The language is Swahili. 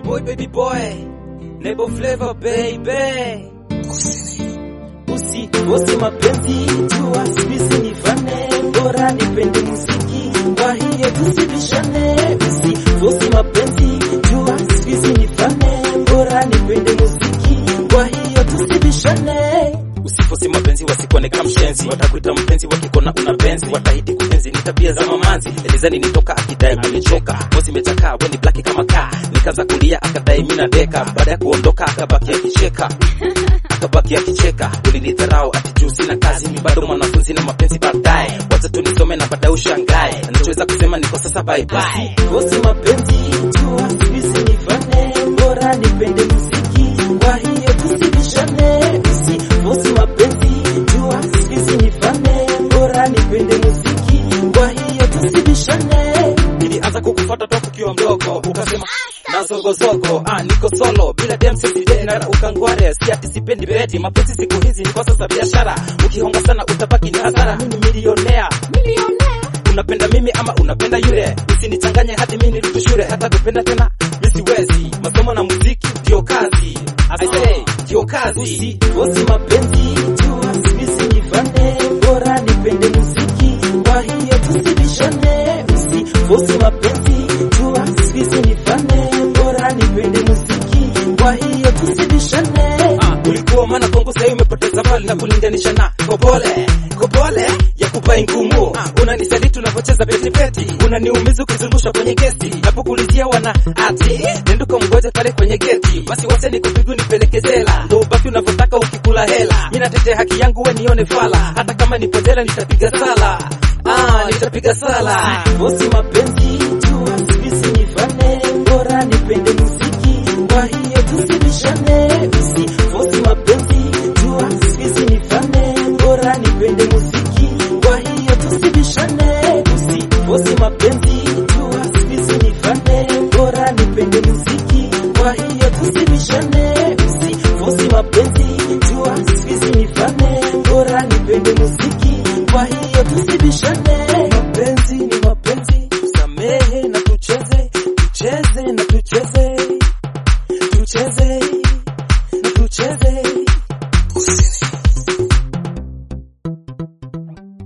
boy baby boy Nebo flavor baby Usi usi mapenzi jua sisi ni fane bora nipende muziki kwa hiyo tusibishane usi usi mapenzi jua sisi ni fane bora nipende muziki kwa hiyo tusibishane Usifosi mapenzi wasikone kama mshenzi, watakuita mpenzi wakikona una penzi, watahidi kupenzi ni tabia za mamanzi. Elizani nitoka akidai kunichoka, mosi imechakaa weni blaki kama kaa, nikaanza kulia akadai mina deka, baada ya kuondoka akabaki akicheka akabaki akicheka, ulinidharau ati juu sina kazi, mi bado mwanafunzi na mapenzi baadaye, wacha tu nisome na baadaye ushangae, nachoweza kusema niko sasa bye bye. usi mapenzi jua sisi ni fane bora nipende muziki kwa hiyo tusibishane usi usi mapenzi jua sisi ni fane bora nipende muziki kwa hiyo tusibishane nilianza kukufuata toka ukiwa mdogo, ukasema na zogozogo, ah, niko solo bila dem sisi tena, ukangware si ati sipendi beti, mapenzi siku hizi ni kwa sasa biashara, ukihonga sana utabaki ni hasara. Mimi milionea, unapenda mimi ama unapenda yule, usinichanganye hadi mimi nirudi shule, hata kupenda tena mimi siwezi, masomo na muziki ndio kazi, I say ndio kazi. usi usi mapenzi jua sisi ni fane bora nipende muziki kwa hiyo tusibishane usi usi mapenzi jua sisi ni fane bora nipende muziki kwa hiyo tusibishane Ah, ulikuwa maana kwangu sasa umepoteza mali na kulinganisha na kopole kopole ya kupai ngumu. Ah, unanisaliti unavyocheza beti beti, unaniumiza ukizungusha kwenye gesti, napokulizia wana ati nenduka mgoje pale kwenye geti, basi wacha nikupigu nipeleke jela, ndo ubaki unavyotaka ukikula hela. Mimi natetea haki yangu, we nione fala, hata kama nipo jela nitapiga sala. Ah, nitapiga sala. usi mapenzi jua